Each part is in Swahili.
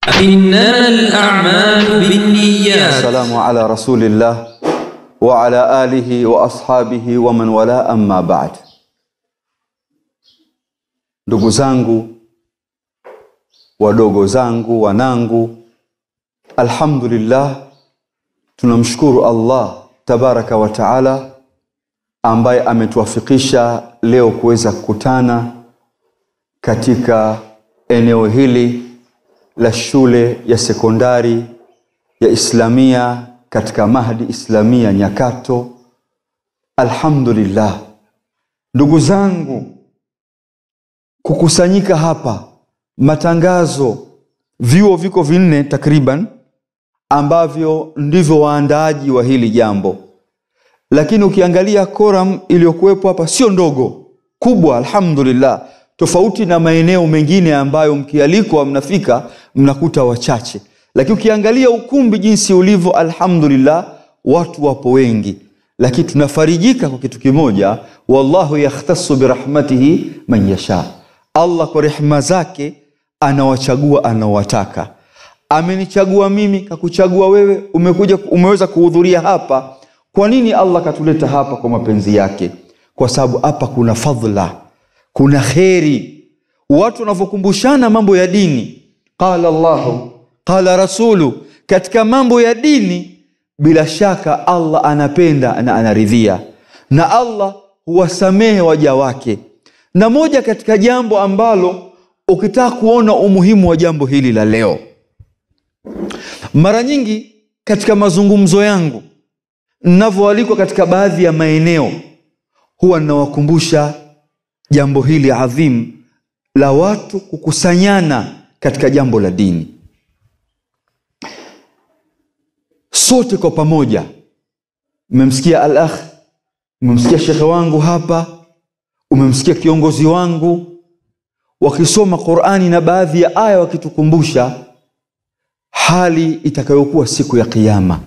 إنما الأعمال بالنيات السلام على رسول الله وعلى آله وأصحابه ومن wala amma ba'd. Ndugu zangu, wadogo zangu, wanangu, alhamdulillah, tunamshukuru Allah tabaraka wa taala ambaye ametuwafikisha leo kuweza kukutana katika eneo hili la shule ya sekondari ya Islamia katika Mahdi Islamia Nyakato. Alhamdulillah, ndugu zangu, kukusanyika hapa, matangazo, vyuo viko vinne takriban ambavyo ndivyo waandaaji wa hili jambo, lakini ukiangalia koram iliyokuwepo hapa sio ndogo, kubwa, alhamdulillah, tofauti na maeneo mengine ambayo mkialikwa mnafika mnakuta wachache, lakini ukiangalia ukumbi jinsi ulivyo, alhamdulillah, watu wapo wengi, lakini tunafarijika kwa kitu kimoja, wallahu yakhtassu birahmatihi man yasha, Allah kwa rehma zake anawachagua anaowataka. Amenichagua mimi, kakuchagua wewe, umekuja umeweza kuhudhuria hapa. Kwa nini Allah katuleta hapa? Kwa mapenzi yake, kwa sababu hapa kuna fadhla, kuna kheri. Watu wanavyokumbushana mambo ya dini, qala Allahu qala rasulu, katika mambo ya dini, bila shaka Allah anapenda na anaridhia, na Allah huwasamehe waja wake. Na moja katika jambo ambalo ukitaka kuona umuhimu wa jambo hili la leo, mara nyingi katika mazungumzo yangu ninavyoalikwa katika baadhi ya maeneo, huwa ninawakumbusha jambo hili adhimu la watu kukusanyana katika jambo la dini, sote kwa pamoja. Mmemsikia al akh, umemsikia shekhe wangu hapa, umemsikia kiongozi wangu wakisoma Qurani na baadhi ya aya wakitukumbusha hali itakayokuwa siku ya Kiyama.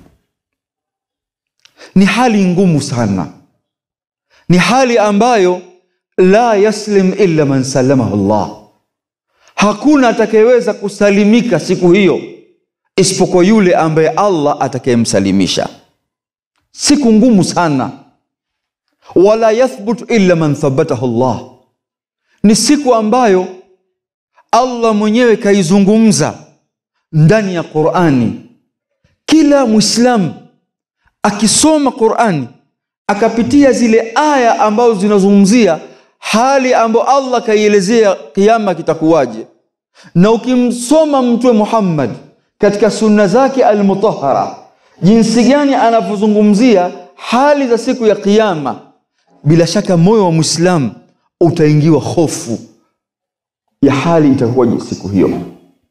Ni hali ngumu sana, ni hali ambayo la yaslim illa man salamahu Allah, hakuna atakayeweza kusalimika siku hiyo isipokuwa yule ambaye Allah atakayemsalimisha. Siku ngumu sana, wala yathbutu illa man thabatahu Allah, ni siku ambayo Allah mwenyewe kaizungumza ndani ya Qurani. Kila Mwislamu akisoma Qurani akapitia zile aya ambazo zinazungumzia hali ambayo Allah kaielezea kiama kitakuwaje, na ukimsoma Mtume Muhammad katika sunna zake almutahara, jinsi gani anavyozungumzia hali za siku ya Kiyama, bila shaka moyo wa Mwislamu utaingiwa hofu ya hali itakuwaje siku hiyo.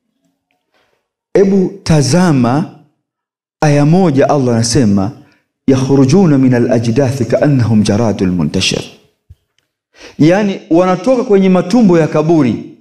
Ebu tazama aya moja, Allah anasema yakhrujuna min alajdathi kaannahum jaradul muntashir, yaani wanatoka kwenye matumbo ya kaburi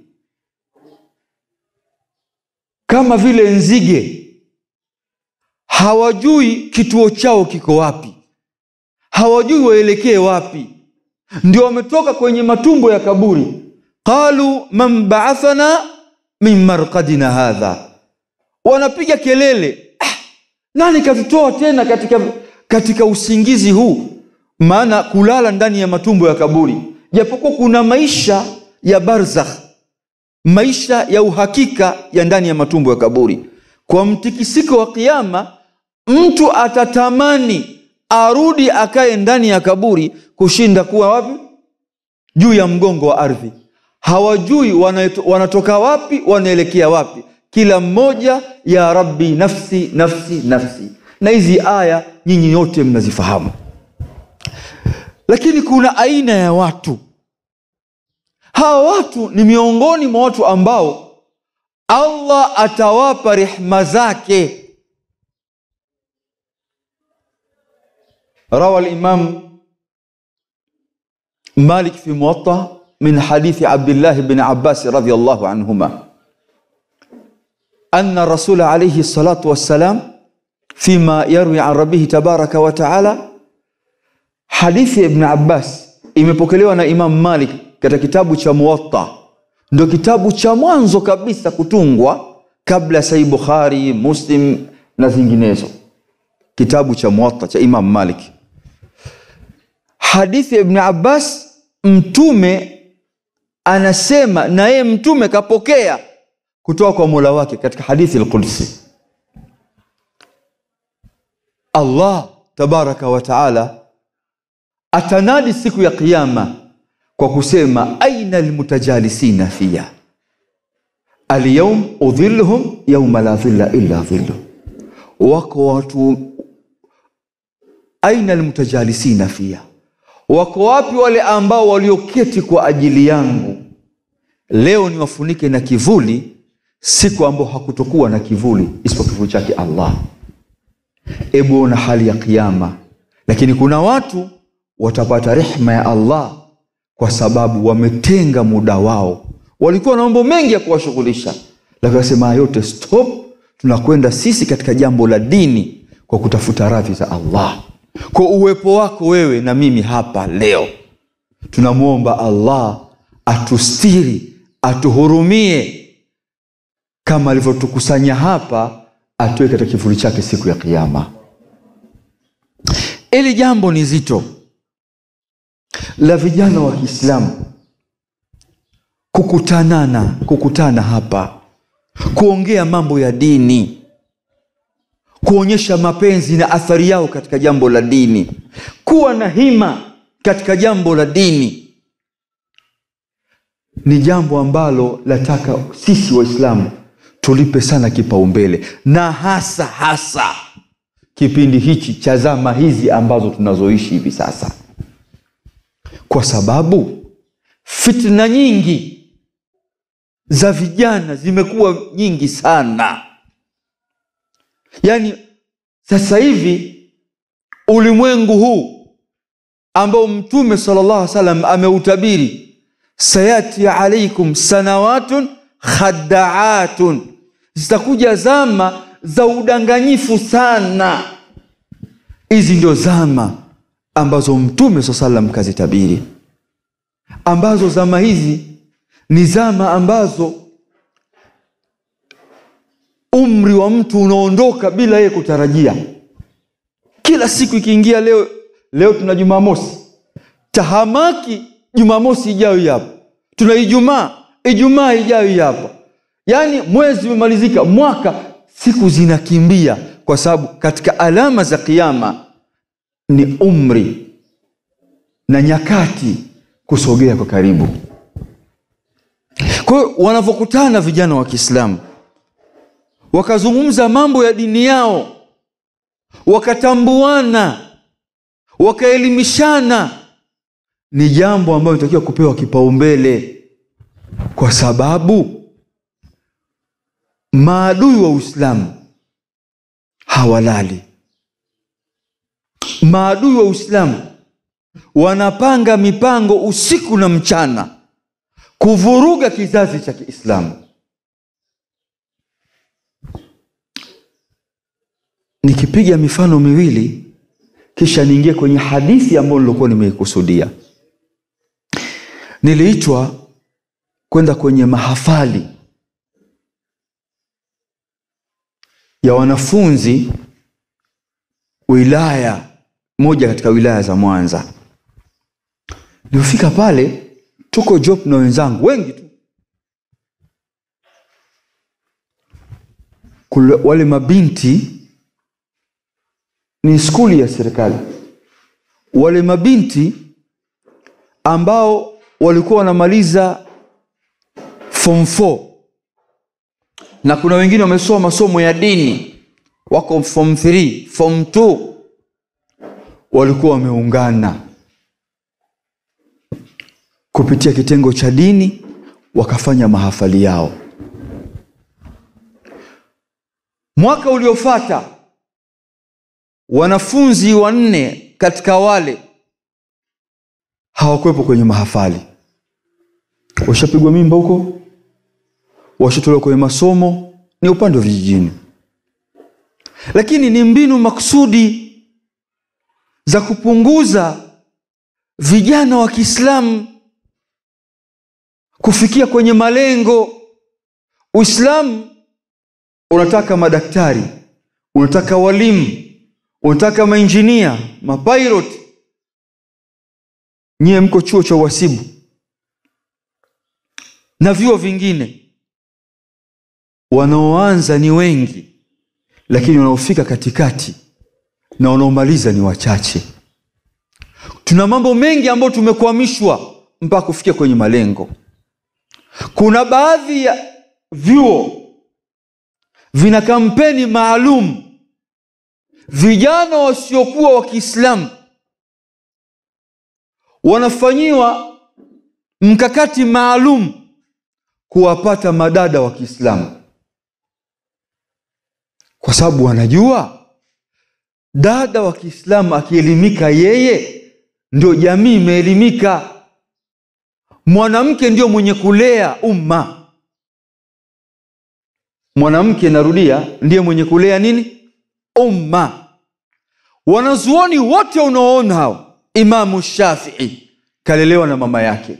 kama vile nzige, hawajui kituo chao kiko wapi, hawajui waelekee wapi, ndio wametoka kwenye matumbo ya kaburi. Qalu man baathana min marqadina hadha, wanapiga kelele ah, nani katutoa tena katika, katika usingizi huu? Maana kulala ndani ya matumbo ya kaburi, japokuwa kuna maisha ya barzakh, maisha ya uhakika ya ndani ya matumbo ya kaburi. Kwa mtikisiko wa Kiyama, mtu atatamani arudi akae ndani ya kaburi kushinda kuwa wapi? Juu ya mgongo wa ardhi. Hawajui wanatoka wapi, wanaelekea wapi. Kila mmoja ya rabbi nafsi nafsi nafsi. Na hizi aya nyinyi nyote mnazifahamu, lakini kuna aina ya watu. Hawa watu ni miongoni mwa watu ambao Allah atawapa rehma zake. Rawa al-Imam Malik fi Muwatta min hadithi Abdullah bin Abbas radhiyallahu anhuma anna rasula alayhi salatu wassalam fima yarwi an rabbihi tabaraka wa taala. Hadithi ya Ibn Abbas imepokelewa na Imam Malik katika kitabu cha Muwatta, ndio kitabu cha mwanzo kabisa kutungwa kabla sahih bukhari muslim na zinginezo kitabu cha muwatta cha imam malik hadithi ya ibni abbas mtume anasema na yeye mtume kapokea kutoka kwa mola wake katika hadithi lqudsi allah tabaraka wa taala atanadi siku ya qiama kwa kusema aina lmutajalisina fiya alyaum udhilluhum yauma la dhilla illa dhillu wako watu aina lmutajalisina fiya wako wapi wale ambao walioketi kwa ajili yangu leo niwafunike na kivuli siku ambao hakutokuwa na kivuli isipokuwa kivuli chake allah ebu ona hali ya kiama lakini kuna watu watapata rehma ya allah kwa sababu wametenga muda wao walikuwa na mambo mengi ya kuwashughulisha lakini wasema yote stop tunakwenda sisi katika jambo la dini kwa kutafuta radhi za allah kwa uwepo wako wewe na mimi hapa leo tunamwomba allah atustiri atuhurumie kama alivyotukusanya hapa atoe katika kivuli chake siku ya kiama ili jambo ni zito la vijana wa kiislamu kukutanana kukutana hapa kuongea mambo ya dini kuonyesha mapenzi na athari yao katika jambo la dini kuwa na hima katika jambo la dini ni jambo ambalo lataka sisi waislamu tulipe sana kipaumbele na hasa hasa kipindi hichi cha zama hizi ambazo tunazoishi hivi sasa kwa sababu fitna nyingi za vijana zimekuwa nyingi sana yaani sasa hivi ulimwengu huu ambao mtume sala llah salam ameutabiri sayati alaikum sanawatun khadaatun zitakuja zama za udanganyifu sana hizi ndio zama ambazo mtume saa salam kazitabiri ambazo zama hizi ni zama ambazo umri wa mtu unaondoka bila yeye kutarajia kila siku ikiingia leo leo tuna jumamosi tahamaki jumamosi ijayo hapa tuna ijumaa ijumaa ijayo hapa yaani mwezi umemalizika mwaka siku zinakimbia kwa sababu katika alama za kiama ni umri na nyakati kusogea kwa karibu kwa hiyo wanavyokutana vijana wa kiislamu wakazungumza mambo ya dini yao wakatambuana wakaelimishana ni jambo ambayo inatakiwa kupewa kipaumbele kwa sababu maadui wa uislamu hawalali maadui wa uislamu wanapanga mipango usiku na mchana kuvuruga kizazi cha kiislamu nikipiga mifano miwili kisha niingie kwenye hadithi ambayo nilikuwa nimeikusudia niliitwa kwenda kwenye mahafali ya wanafunzi wilaya moja katika wilaya za mwanza nilifika pale tuko job na wenzangu wengi tu Kule, wale mabinti ni skuli ya serikali wale mabinti ambao walikuwa wanamaliza form 4 na kuna wengine wamesoma masomo ya dini wako form 3 form 2 walikuwa wameungana kupitia kitengo cha dini wakafanya mahafali yao mwaka uliofata wanafunzi wanne katika wale hawakuwepo kwenye mahafali washapigwa mimba huko washatolewa kwenye masomo ni upande wa vijijini lakini ni mbinu makusudi za kupunguza vijana wa kiislamu kufikia kwenye malengo uislamu unataka madaktari unataka walimu unataka mainjinia mapilot nyiwe mko chuo cha uhasibu na vyuo vingine wanaoanza ni wengi lakini wanaofika katikati na wanaomaliza ni wachache tuna mambo mengi ambayo tumekwamishwa mpaka kufikia kwenye malengo kuna baadhi ya vyuo vina kampeni maalum vijana wasiokuwa wa kiislamu wanafanyiwa mkakati maalum kuwapata madada wa kiislamu kwa sababu wanajua dada wa kiislamu akielimika yeye ndio jamii imeelimika mwanamke ndio mwenye kulea umma mwanamke narudia ndiye mwenye kulea nini umma wanazuoni wote unaoona hao imamu shafii kalelewa na mama yake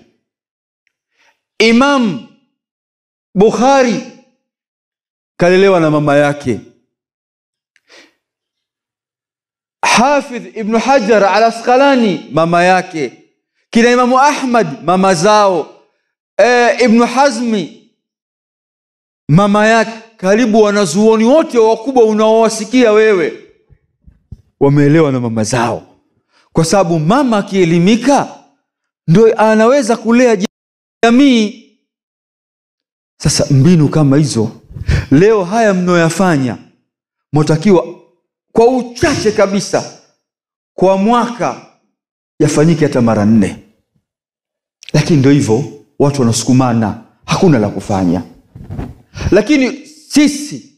imam bukhari kalelewa na mama yake hafidh ibnu hajar al asqalani mama yake kina imamu ahmad mama zao e, ibnu hazmi mama yake karibu wanazuoni wote wakubwa unaowasikia wewe wameelewa na mama zao kwa sababu mama akielimika ndo anaweza kulea jamii sasa mbinu kama hizo leo haya mnaoyafanya mwatakiwa kwa uchache kabisa kwa mwaka yafanyike hata mara nne lakini ndo hivyo watu wanasukumana hakuna la kufanya lakini sisi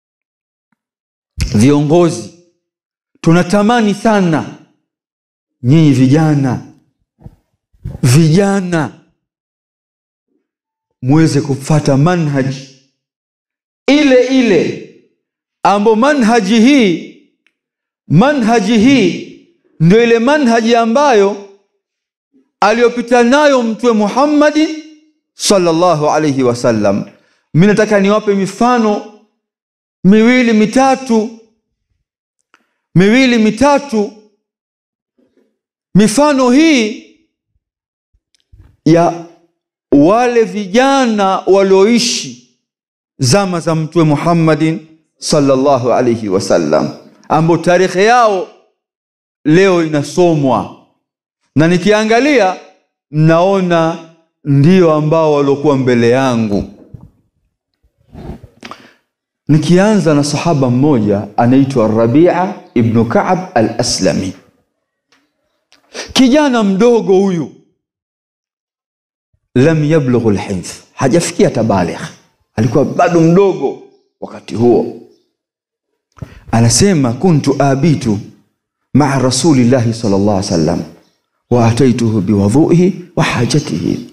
viongozi tunatamani sana nyinyi vijana vijana muweze kufata manhaji ile ile ambo manhaji hii manhaji hii ndio ile manhaji ambayo aliyopita nayo mtume muhammadi sallallahu alaihi wasallam mi nataka niwape mifano miwili mitatu miwili mitatu mifano hii ya wale vijana walioishi zama za mtume muhammadin sallallahu alaihi wasallam ambao tarehe yao leo inasomwa na nikiangalia naona ndio ambao waliokuwa mbele yangu nikianza na sahaba mmoja anaitwa rabia ibnu kaab al aslami kijana mdogo huyu lam yablughu lhifdh hajafikia tabaligh alikuwa bado mdogo wakati huo anasema kuntu abitu maa rasulillahi sal llah alih wasallam wa ataituhu biwadhuihi wa hajatihi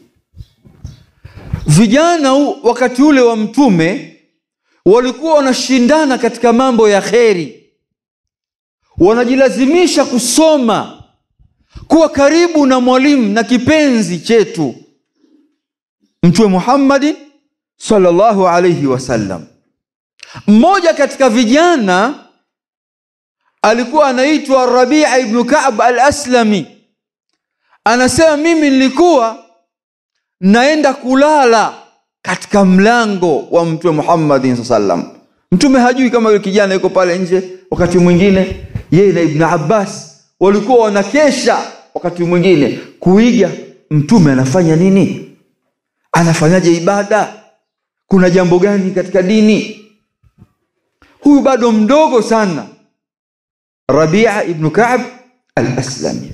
vijana u, wakati ule wa mtume walikuwa wanashindana katika mambo ya kheri wanajilazimisha kusoma kuwa karibu na mwalimu na kipenzi chetu mtume muhammadin sallallahu alaihi wasallam mmoja katika vijana alikuwa anaitwa rabia ibnu kab al aslami anasema mimi nilikuwa naenda kulala katika mlango wa mtume muhammadin saa salam mtume hajui kama yule kijana yuko pale nje wakati mwingine yeye na ibnu abbas walikuwa wanakesha wakati mwingine kuiga mtume anafanya nini anafanyaje ibada kuna jambo gani katika dini huyu bado mdogo sana rabia ibnu kab al aslami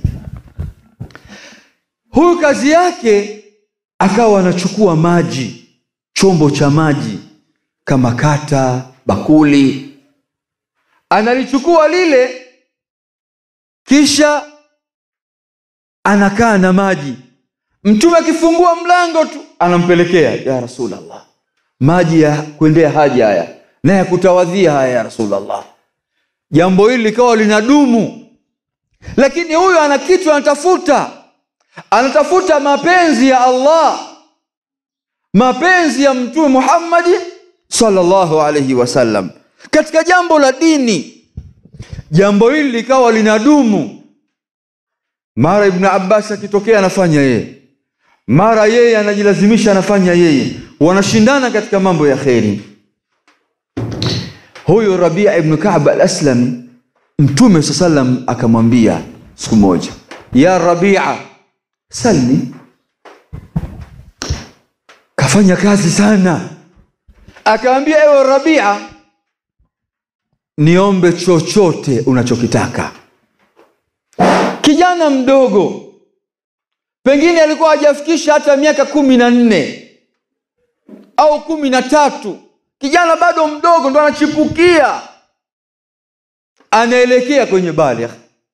huyu kazi yake akawa anachukua maji chombo cha maji kama kata bakuli analichukua lile kisha anakaa na maji mtume akifungua mlango tu anampelekea ya rasulllah maji ya kuendea haja haya na ya kutawadhia haya ya rasulllah jambo hili likawa linadumu lakini huyu ana kitu anatafuta anatafuta mapenzi ya allah mapenzi ya mtume muhammadi sallallahu alaihi wasallam katika jambo la dini jambo hili likawa linadumu mara ibnu abbas akitokea anafanya yeye mara yeye anajilazimisha anafanya yeye wanashindana katika mambo ya kheri huyu rabia ibnu kab al aslami mtume saa salam akamwambia siku moja ya rabia salni kafanya kazi sana akaambia ewe rabia niombe chochote unachokitaka kijana mdogo pengine alikuwa hajafikisha hata miaka kumi na nne au kumi na tatu kijana bado mdogo ndo anachipukia anaelekea kwenye baligh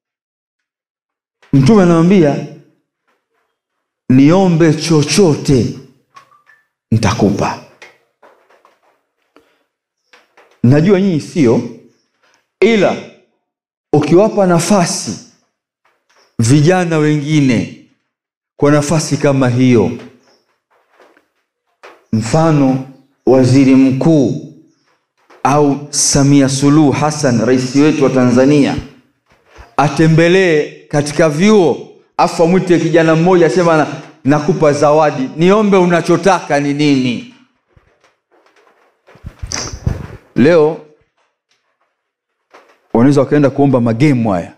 mtume anamwambia niombe chochote nitakupa najua nyinyi sio ila ukiwapa nafasi vijana wengine kwa nafasi kama hiyo mfano waziri mkuu au samia suluhu hassan rais wetu wa tanzania atembelee katika vyuo afu amwite kijana mmoja asema na, nakupa zawadi niombe unachotaka ni nini leo wanaweza wakaenda kuomba magemu haya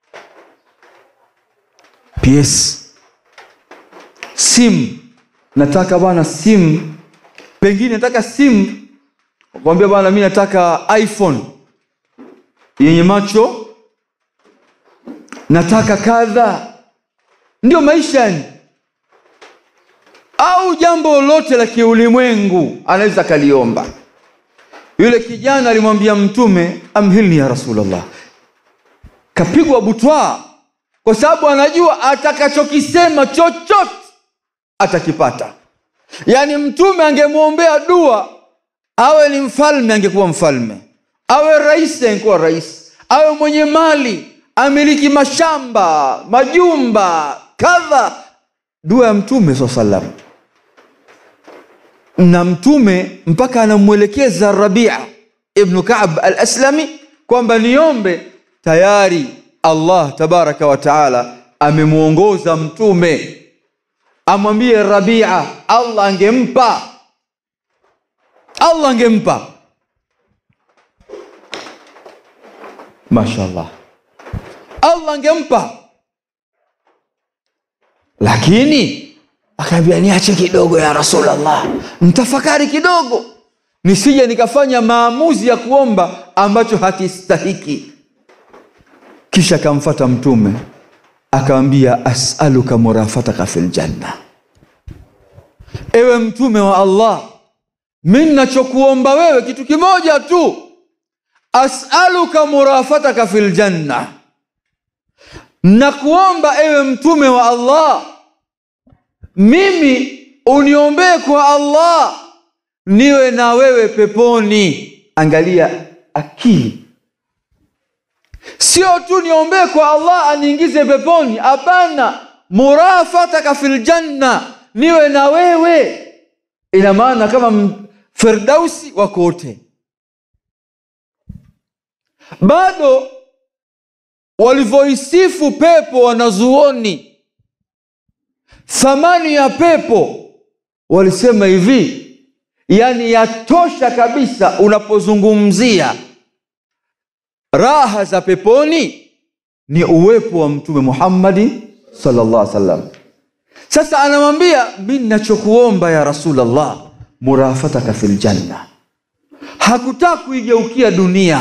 ps simu nataka bwana simu pengine nataka simu kwambia bwana mi nataka iphone yenye macho nataka kadha ndio maisha yani au jambo lolote la kiulimwengu anaweza akaliomba yule kijana alimwambia mtume amhilni ya rasulllah kapigwa butwaa kwa sababu anajua atakachokisema chochote atakipata yaani mtume angemwombea dua awe ni mfalme angekuwa mfalme awe rais angekuwa rais awe mwenye mali amiliki mashamba majumba kadha dua ya mtume saa salam na mtume mpaka anamwelekeza rabia ibnu kab al aslami kwamba niombe tayari allah tabaraka wa taala amemwongoza mtume amwambie rabia allah angempa allah angempa mashallah allah angempa lakini akaambia niache kidogo ya rasulllah mtafakari kidogo nisije nikafanya maamuzi ya kuomba ambacho hakistahiki kisha akamfata mtume akamwambia asaluka murafataka fi ljanna ewe mtume wa allah mi nachokuomba wewe kitu kimoja tu asaluka murafataka fi ljanna nakuomba ewe mtume wa allah mimi uniombee kwa allah niwe na wewe peponi angalia akili sio tu niombee kwa allah aniingize peponi hapana murafataka fi ljanna niwe na wewe ina maana kama firdausi wako wote bado walivyoisifu pepo wanazuoni thamani ya pepo walisema hivi yani yatosha kabisa unapozungumzia raha za peponi ni uwepo wa mtume muhammadi salllah alih salam sasa anamwambia mi nachokuomba ya rasulllah murafataka fi ljanna hakutaka kuigeukia dunia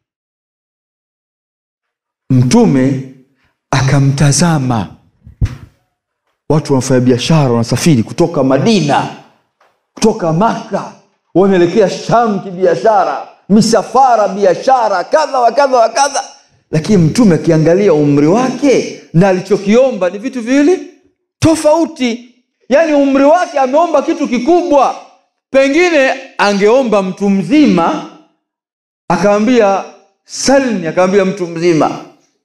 mtume akamtazama watu wanafanya biashara wanasafiri kutoka madina kutoka maka wanaelekea sham kibiashara misafara biashara kadha wa kadha wa kadha lakini mtume akiangalia umri wake na alichokiomba ni vitu viwili tofauti yaani umri wake ameomba kitu kikubwa pengine angeomba mtu mzima akawambia salni akawambia mtu mzima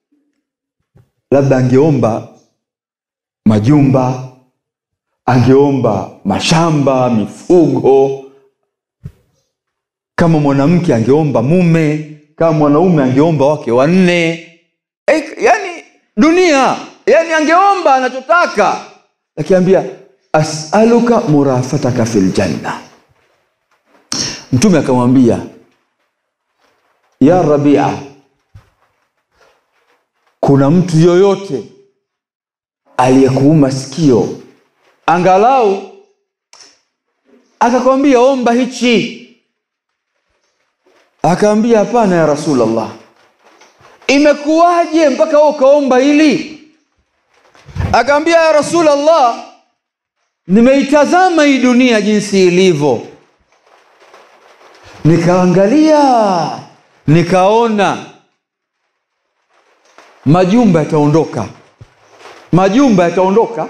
labda angeomba majumba angeomba mashamba mifugo kama mwanamke angeomba mume kama mwanaume angeomba wake wanne e, yani dunia yani angeomba anachotaka akiambia asaluka murafataka fi ljanna mtume akamwambia ya rabia kuna mtu yoyote aliyekuuma sikio angalau akakwambia omba hichi akaambia hapana ya rasulllah imekuwaje mpaka wewe ukaomba hili akaambia ya rasulllah nimeitazama hii dunia jinsi ilivyo nikaangalia nikaona majumba yataondoka majumba yataondoka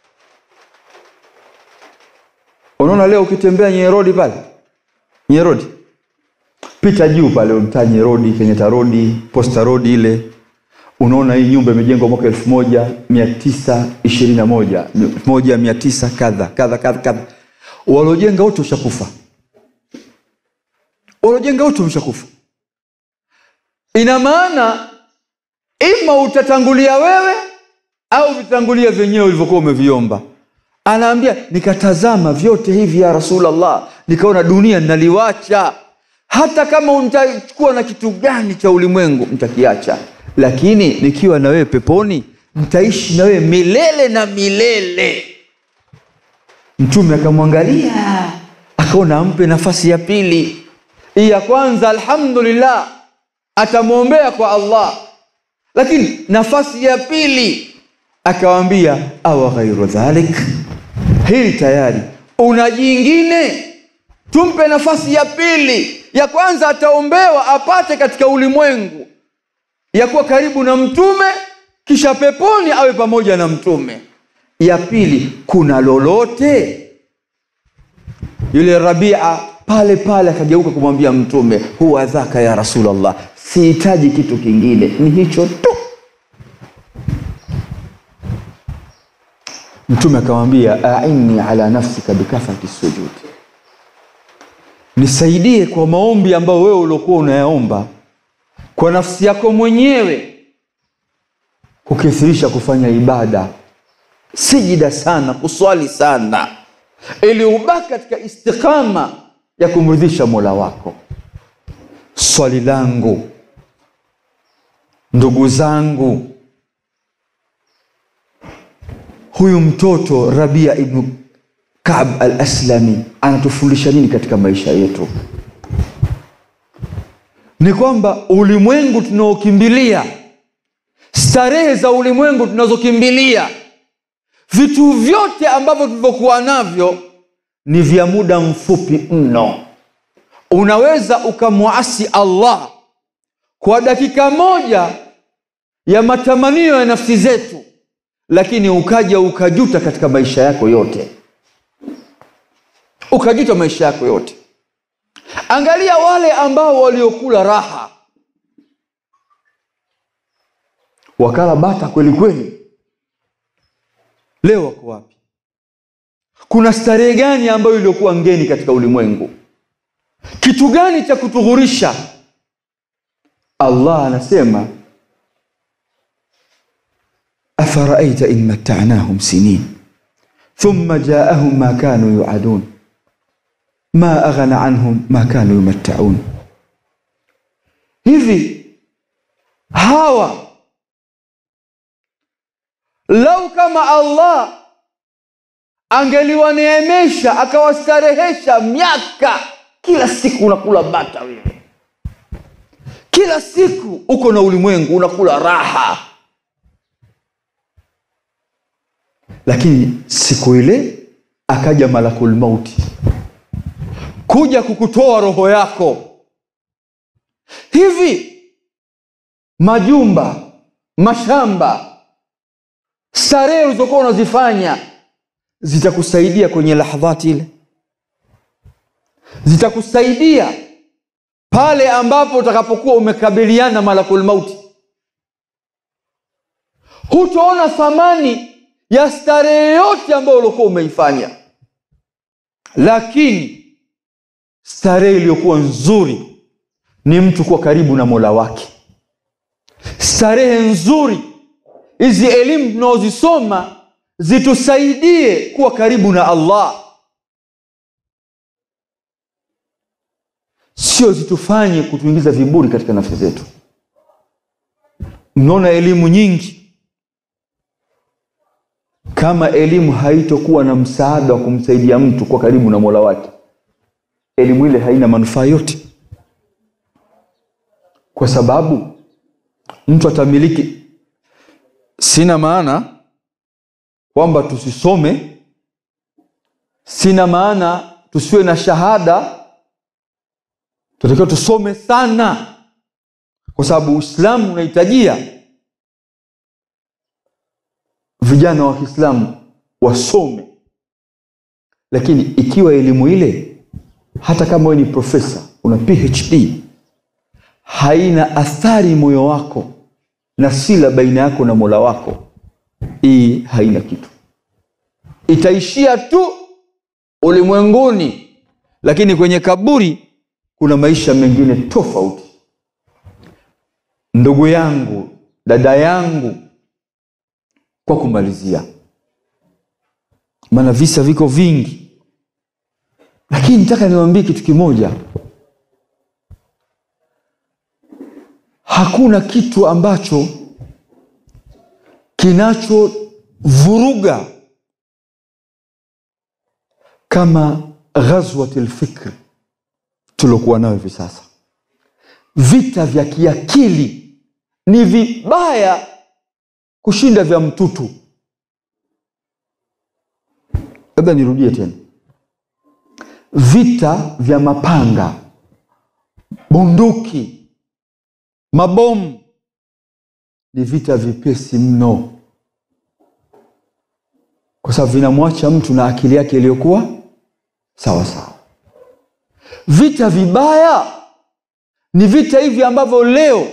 unaona leo ukitembea nyerodi pale nyerodi pita juu pale mtaa nyerodi kenyata rodi posta rodi ile unaona hii nyumba imejengwa mwaka elfu moja mia tisa ishirini na moja elfu moja mia tisa kadha kadha kadha kadha waliojenga wote ushakufa waliojenga wote umeshakufa ina maana ima utatangulia wewe au vitangulia vyenyewe ulivyokuwa umeviomba anaambia nikatazama vyote hivi ya rasulllah nikaona dunia naliwacha hata kama nitachukua na kitu gani cha ulimwengu nitakiacha lakini nikiwa na wewe peponi nitaishi na wewe milele na milele mtume akamwangalia akaona ampe nafasi ya pili hii ya kwanza alhamdulillah atamwombea kwa allah lakini nafasi ya pili akawambia awa ghairu dhalik hili tayari una jingine tumpe nafasi ya pili ya kwanza ataombewa apate katika ulimwengu ya kuwa karibu na mtume kisha peponi awe pamoja na mtume ya pili kuna lolote yule rabia pale pale akageuka kumwambia mtume huwa dhaka ya rasulllah sihitaji kitu kingine ni hicho tu mtume akamwambia aini ala nafsika bikathrati sujud nisaidie kwa maombi ambayo wewe uliokuwa unayaomba kwa nafsi yako mwenyewe kukithirisha kufanya ibada sijida sana kuswali sana ili ubaki katika istiqama ya kumridhisha mola wako swali langu ndugu zangu huyu mtoto rabia ibnu kab al aslami anatufundisha nini katika maisha yetu ni kwamba ulimwengu tunaokimbilia starehe za ulimwengu tunazokimbilia vitu vyote ambavyo tulivyokuwa navyo ni vya muda mfupi mno unaweza ukamwasi allah kwa dakika moja ya matamanio ya nafsi zetu lakini ukaja ukajuta katika maisha yako yote ukajuta maisha yako yote angalia wale ambao waliokula raha wakala bata kweli kweli leo wako wapi kuna starehe gani ambayo iliyokuwa ngeni katika ulimwengu kitu gani cha kutughurisha allah anasema afaraaita in mattanahum sinin thumma jaahum ma kanu yuadun ma aghna anhum ma kanu yumattaun hivi hawa lau kama allah angeliwaneemesha akawastarehesha miaka kila siku unakula bata wewe kila siku uko na ulimwengu unakula raha lakini siku ile akaja malakul mauti kuja kukutoa roho yako hivi majumba mashamba starehe ulizokuwa unazifanya zitakusaidia kwenye lahdhati ile zitakusaidia pale ambapo utakapokuwa umekabiliana malakul mauti hutaona thamani ya starehe yote ambayo uliokuwa umeifanya lakini starehe iliyokuwa nzuri ni mtu kuwa karibu na mola wake starehe nzuri hizi elimu tunaozisoma zitusaidie kuwa karibu na allah sio zitufanye kutuingiza viburi katika nafsi zetu mnaona elimu nyingi kama elimu haitokuwa na msaada wa kumsaidia mtu kwa karibu na mola wake elimu ile haina manufaa yote kwa sababu mtu atamiliki sina maana kwamba tusisome sina maana tusiwe na shahada tunatakiwa tusome sana kwa sababu uislamu unahitajia vijana wa kiislamu wasome lakini ikiwa elimu ile hata kama wewe ni profesa una phd haina athari moyo wako na sila baina yako na mola wako hii haina kitu itaishia tu ulimwenguni lakini kwenye kaburi kuna maisha mengine tofauti ndugu yangu dada yangu kwa kumalizia maana visa viko vingi lakini nataka niwaambie kitu kimoja hakuna kitu ambacho kinachovuruga kama ghazwat lfikri tuliokuwa nayo hivi sasa vita vya kiakili ni vibaya kushinda vya mtutu labda nirudie tena vita vya mapanga bunduki mabomu ni vita vipesi mno kwa sababu vinamwacha mtu na akili yake iliyokuwa sawa sawa vita vibaya ni vita hivi ambavyo leo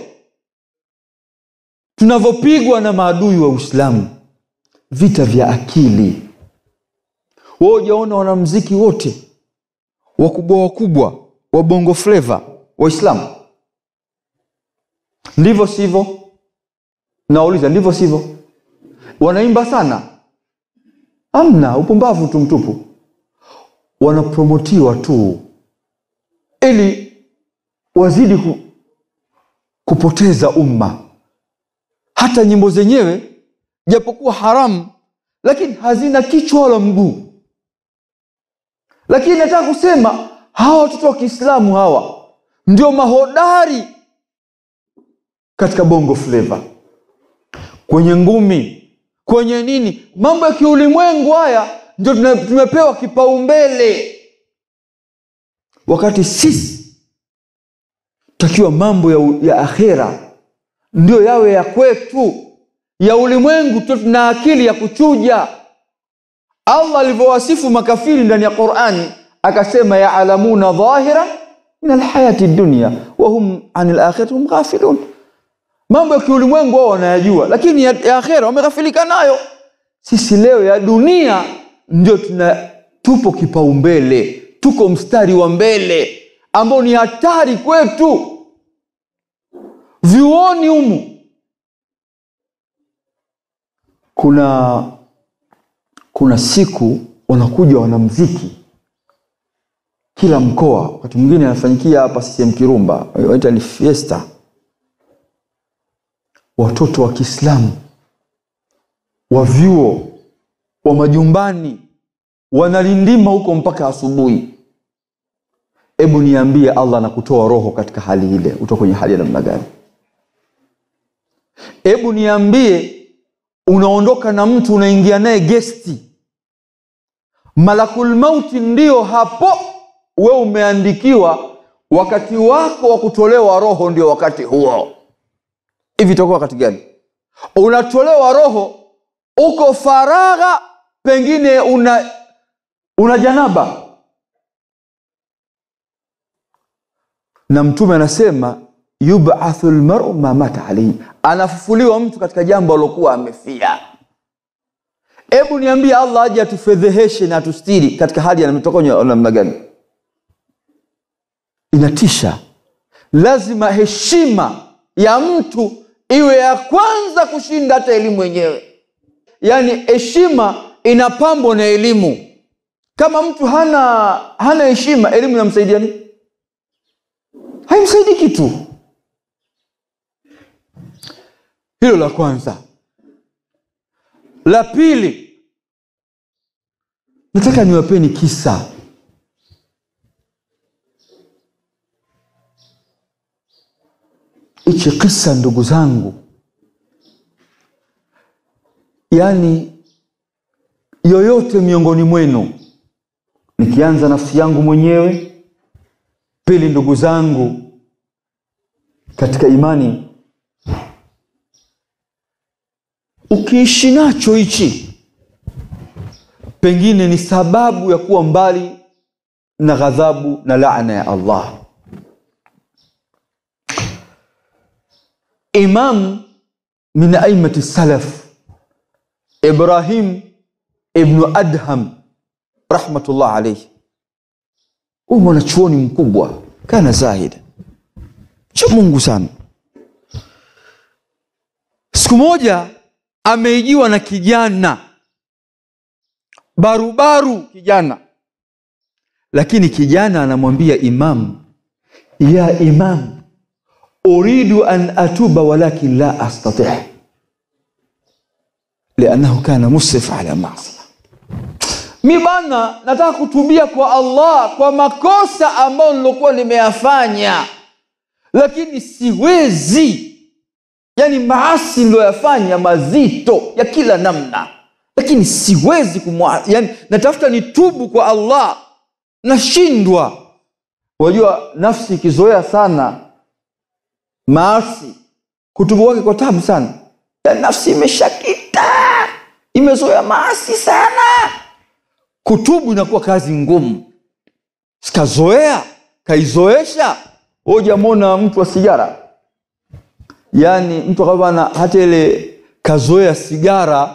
tunavyopigwa na maadui wa uislamu vita vya akili wao ujaona wanamziki wote wakubwa wakubwa wa bongo fleva waislamu ndivyo sivyo nauliza ndivyo sivyo wanaimba sana amna upumbavu tu mtupu wanapromotiwa tu ili wazidi ku, kupoteza umma hata nyimbo zenyewe japokuwa haramu lakini hazina kichwa wala mguu lakini nataka kusema hawa watoto wa kiislamu hawa ndio mahodari katika bongo fleva kwenye ngumi kwenye nini mambo ya kiulimwengu haya ndio tuna- tumepewa kipaumbele wakati sisi takiwa mambo ya, u- ya akhera ndio yawe ya kwetu ya ulimwengu tu tuna akili ya kuchuja allah alivyowasifu makafiri ndani ya qurani akasema yaalamuna dhahira min alhayati dunia wahum ani lakhirati hum ghafilun mambo ya kiulimwengu wao wanayajua lakini ya, ya akhera wameghafilika nayo sisi leo ya dunia ndio tuna tupo kipaumbele tuko mstari wa mbele ambao ni hatari kwetu vyuoni humu kuna kuna siku wanakuja wanamziki kila mkoa wakati mwingine anafanyikia hapa CCM Kirumba wanaita ni fiesta watoto wa Kiislamu wa vyuo wa majumbani wanalindima huko mpaka asubuhi hebu niambie allah anakutoa roho katika hali ile uto kwenye hali ya namna gani hebu niambie unaondoka na mtu unaingia naye gesti malakul mauti ndio hapo we umeandikiwa wakati wako wa kutolewa roho ndio wakati huo hivi itakuwa wakati gani unatolewa roho uko faragha pengine una una janaba na mtume anasema yubathu lmaru ma mata alaihi anafufuliwa mtu katika jambo alokuwa amefia hebu niambie allah aje atufedheheshe na atustiri katika hali ya namna gani inatisha lazima heshima ya mtu iwe ya kwanza kushinda hata elimu yenyewe yaani heshima inapambwa na elimu kama mtu hana hana heshima elimu inamsaidia nini haimsaidii kitu hilo la kwanza la pili nataka niwapeni kisa hichi kisa ndugu zangu yaani yoyote miongoni mwenu nikianza nafsi yangu mwenyewe pili ndugu zangu katika imani ukiishi nacho hichi pengine ni sababu ya kuwa mbali na ghadhabu na laana ya allah imam min aimati salaf ibrahim ibnu adham rahmatullah alaihi huyu mwanachuoni mkubwa kana zahid cha mungu sana siku moja ameijiwa na kijana barubaru kijana lakini kijana anamwambia imam ya imam uridu an atuba walakin la astatih liannahu kana musrif ala masia mi bana nataka kutubia kwa allah kwa makosa ambayo nilokuwa nimeyafanya lakini siwezi yani maasi niloyafanya mazito ya kila namna lakini siwezi kumwa yani natafuta nitubu kwa allah nashindwa unajua nafsi ikizoea sana maasi kutubu kwake kwa tabu sana ya nafsi imeshakita imezoea maasi sana kutubu inakuwa kazi ngumu sikazoea kaizoesha hujamwona mtu wa sigara yaani mtu akabana hata ile kazoea sigara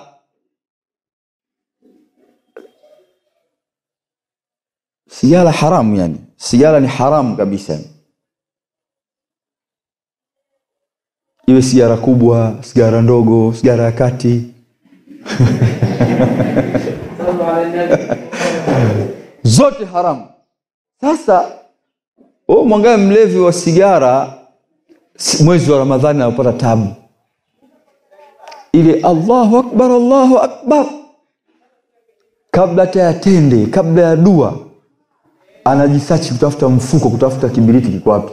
sigara haramu yani sigara ni haramu kabisa iwe sigara kubwa sigara ndogo sigara ya kati zote haramu sasa wewe mwangae mlevi wa sigara si- mwezi wa ramadhani anapata tabu ile allahu akbar allahu akbar kabla hata ya tende kabla ya dua anajisachi kutafuta mfuko kutafuta kibiriti kiko wapi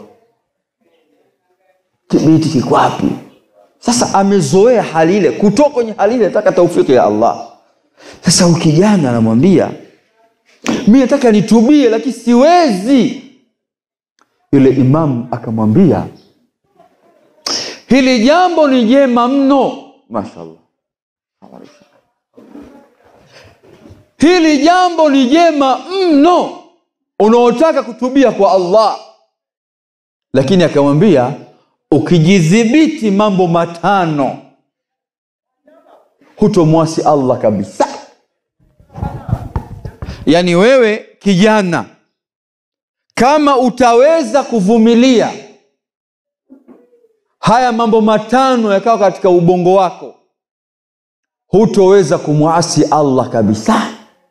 kibiriti kiko wapi sasa amezoea hali ile kutoka kwenye hali ile nataka taufiki ya allah sasa huyu kijana anamwambia mi nataka nitubie lakini siwezi yule imamu akamwambia hili jambo ni jema mno mashallah hili jambo ni jema mno unaotaka kutubia kwa allah lakini akamwambia ukijidhibiti mambo matano hutomwasi allah kabisa yaani wewe kijana kama utaweza kuvumilia haya mambo matano yakawa katika ubongo wako hutoweza kumwasi allah kabisa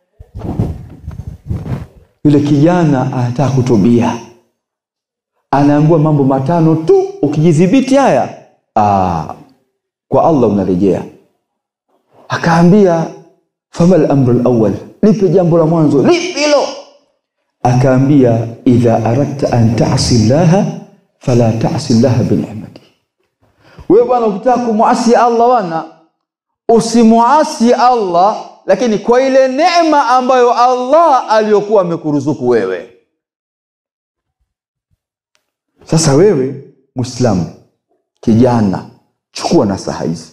yule kijana anataka kutubia anaambiwa mambo matano tu ukijidhibiti haya aa, kwa allah unarejea akaambia fama lamru lawal lipe jambo la mwanzo lipi hilo akaambia idha aradta an tasi llaha fala tasi llaha binicmati wewe bwana ukitaka kumwasi allah bwana usimwasi allah lakini kwa ile neema ambayo allah aliyokuwa amekuruzuku wewe sasa wewe mwislamu kijana chukua nasaha hizi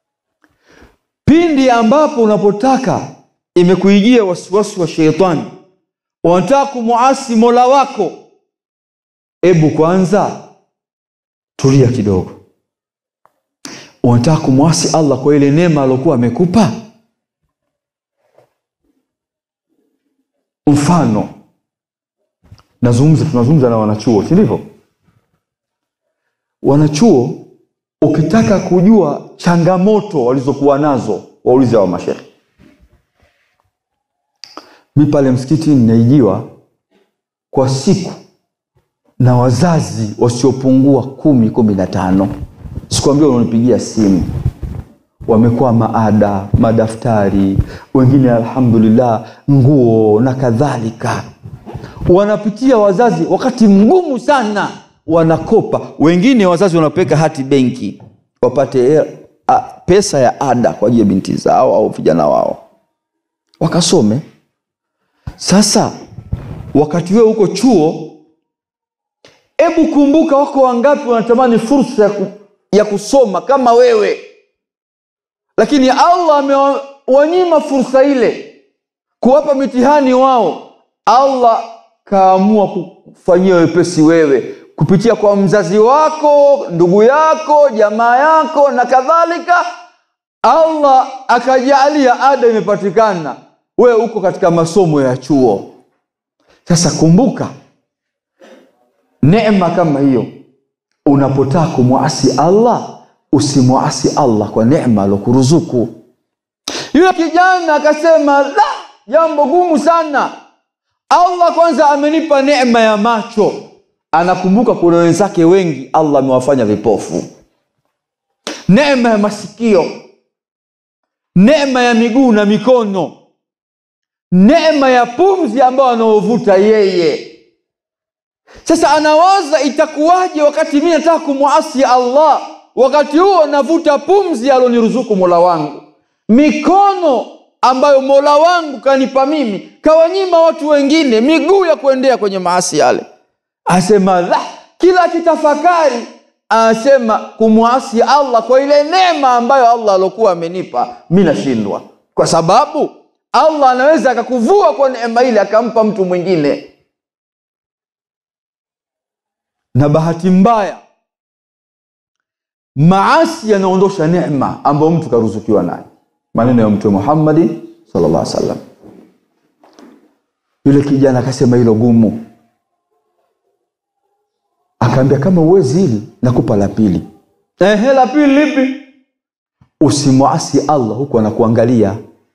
pindi ambapo unapotaka imekuijia wasiwasi wa sheitani unataka kumwasi mola wako ebu kwanza tulia kidogo unataka kumwasi allah kwa ile neema aliokuwa amekupa mfano nazungumza tunazungumza na wanachuo si ndivyo wanachuo ukitaka kujua changamoto walizokuwa nazo waulize wa mashehe mi pale msikitini naijiwa kwa siku na wazazi wasiopungua kumi kumi na tano sikuambia unanipigia simu wamekuwa maada madaftari wengine alhamdulillah nguo na kadhalika wanapitia wazazi wakati mgumu sana wanakopa wengine wazazi wanapeleka hati benki wapate a, pesa ya ada kwa ajili ya binti zao au vijana wao wakasome sasa wakati wewe huko chuo hebu kumbuka wako wangapi wanatamani fursa ya, ku, ya kusoma kama wewe lakini allah amewanyima fursa ile kuwapa mitihani wao allah kaamua kufanyia wepesi wewe kupitia kwa mzazi wako ndugu yako jamaa yako na kadhalika allah akajalia ada imepatikana wewe uko katika masomo ya chuo sasa kumbuka neema kama hiyo unapotaka kumwasi allah usimwasi allah kwa neema alokuruzuku yule kijana akasema la jambo gumu sana allah kwanza amenipa neema ya macho anakumbuka kuna wenzake wengi allah amewafanya vipofu neema ya masikio neema ya miguu na mikono neema ya pumzi ambayo anaovuta yeye sasa anawaza itakuwaje wakati mi nataka kumwasi allah wakati huo navuta pumzi aloniruzuku mola wangu mikono ambayo mola wangu kanipa mimi kawanyima watu wengine miguu ya kuendea kwenye maasi yale asema la kila kitafakari anasema kumwasi allah kwa ile neema ambayo allah alokuwa amenipa mi nashindwa kwa sababu allah anaweza akakuvua kwa neema ile akampa mtu mwingine na bahati mbaya maasi yanaondosha neema ambayo mtu karuzukiwa nayo maneno ya mtume muhammadi sallallahu alaihi wasallam yule kijana akasema hilo gumu akaambia kama uwezi hili nakupa la pili ehe la pili lipi usimwasi allah huku anakuangalia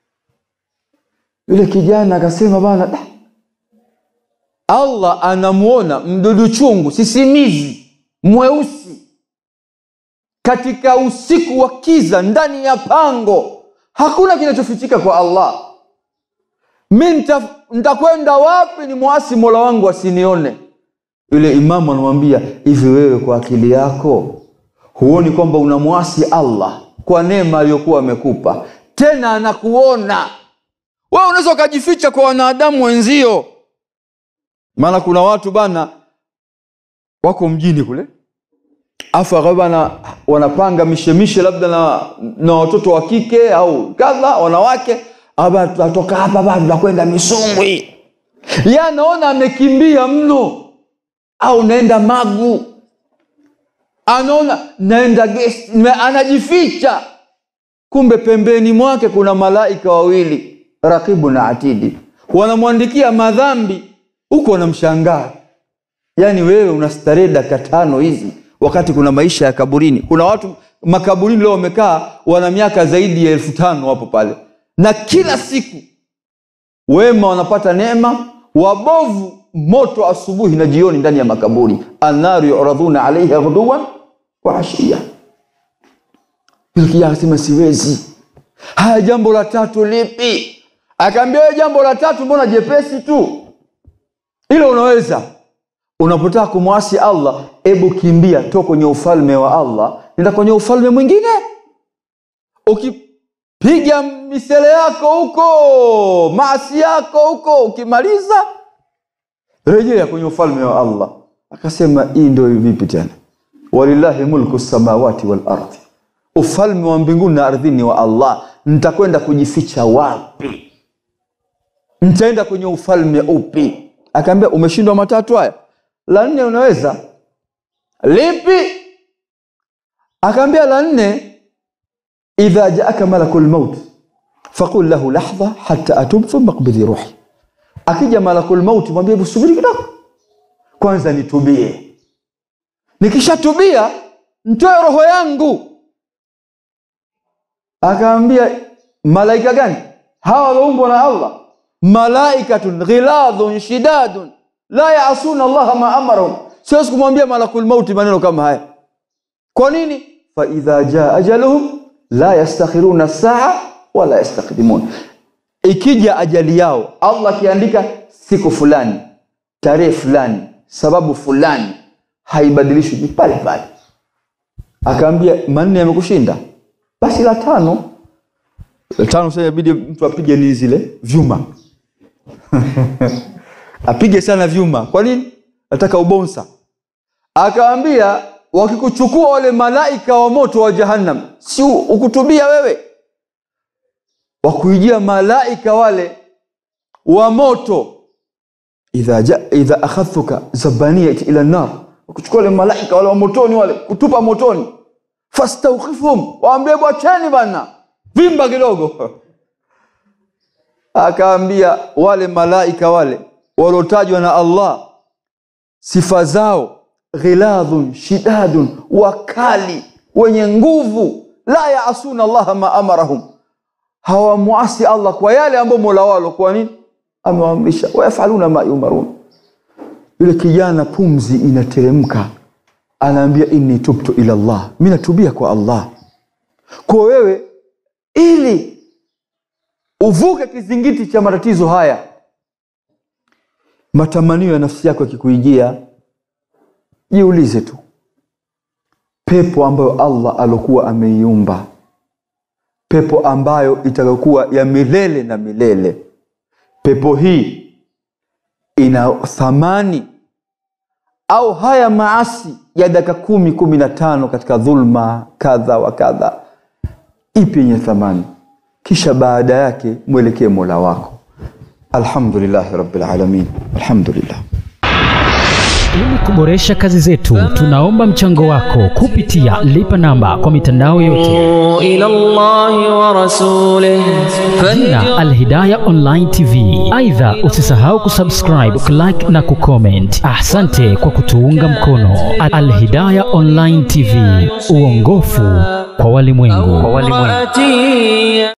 yule kijana akasema bana "Da, allah anamuona mdudu chungu sisimizi mweusi katika usiku wa kiza ndani ya pango hakuna kinachofichika kwa allah mi nita- nitakwenda wapi ni mwasi mola wangu asinione yule imamu anamwambia hivi wewe kwa akili yako huoni kwamba unamwasi allah kwa neema aliyokuwa amekupa tena anakuona wewe unaweza ukajificha kwa wanadamu wenzio maana kuna watu bana wako mjini kule afu akawa bana wanapanga mishemishe labda na, na watoto wa kike au kadha wanawake aba tunatoka hapa bana tunakwenda misumbwi ye anaona amekimbia mno au naenda magu anaona naenda guest nime- anajificha kumbe pembeni mwake kuna malaika wawili rakibu na atidi wanamwandikia madhambi huko wanamshangaa yaani wewe unastarehe dakika tano hizi wakati kuna maisha ya kaburini kuna watu makaburini leo wamekaa wana miaka zaidi ya elfu tano wapo pale na kila siku wema wanapata neema wabovu moto asubuhi na jioni ndani ya makaburi annaru yuradhuna alaiha ghuduwan wa ashia yule kijana akasema siwezi haya jambo la tatu lipi akaambia "Wewe jambo la tatu mbona jepesi tu hilo unaweza unapotaka kumwasi allah ebu kimbia to kwenye ufalme wa allah nenda kwenye ufalme mwingine ukipiga misele yako huko maasi yako huko ukimaliza rejea kwenye ufalme wa allah akasema hii ndio vipi tena walillahi mulku samawati wal ardhi ufalme wa mbinguni na ardhini wa allah nitakwenda kujificha wapi nitaenda kwenye ufalme upi akaambia umeshindwa matatu haya la nne unaweza lipi akaambia la nne idha jaaka malaku lmaut faqul lahu lahdha hata atub thumma qbidhi ruhi akija malaku lmauti mwambie hebu subiri kidogo kwanza nitubie nikishatubia ntoe roho yangu akaambia malaika gani hawa wameumbwa na allah malaikatun ghiladhun shidadun la yasuna allaha ma amarahum siwezi kumwambia malakul mauti maneno kama haya kwa nini faidha jaa ajaluhum la yastakhiruna saa wala yastakdimun ikija ajali yao allah akiandika siku fulani tarehe fulani sababu fulani haibadilishwi ni pale pale akaambia manne yamekushinda basi la tano la tano sasa inabidi mtu apige nini zile vyuma apige sana vyuma kwa nini nataka ubonsa akaambia wakikuchukua wale malaika wa moto wa jahannam si ukutubia wewe wakuijia malaika wale wa moto idha, ja, idha akhadhuka zabaniyat ila nar wakuchukua wale malaika wale wa motoni wale kutupa motoni fastaukhifhum waambie bwacheni bana vimba kidogo akaambia wale malaika wale waliotajwa na allah sifa zao ghiladhun shidadun wakali wenye nguvu la yaasuna allaha ma amarahum hawamuasi allah kwa yale ambayo mola wao kwa nini amewaamrisha wayafaluna ma yumarun yule kijana pumzi inateremka anaambia inni tubtu ila llah mi natubia kwa allah kwa wewe ili uvuke kizingiti cha matatizo haya matamanio ya nafsi yako yakikuijia jiulize tu pepo ambayo allah alokuwa ameiumba pepo ambayo itakayokuwa ya milele na milele pepo hii ina thamani au haya maasi ya dakika kumi kumi na tano katika dhulma kadha wa kadha ipi yenye thamani kisha baada yake mwelekee mola wako alhamdulillahi rabbilalamin alhamdulillah Ili kuboresha kazi zetu, tunaomba mchango wako kupitia lipa namba kwa mitandao yote, إلى الله ورسوله jina Alhidaya Online TV. Aidha, usisahau kusubscribe, kulike na kucomment. Asante kwa kutuunga mkono. Alhidaya Online TV, uongofu kwa walimwengu. فهدي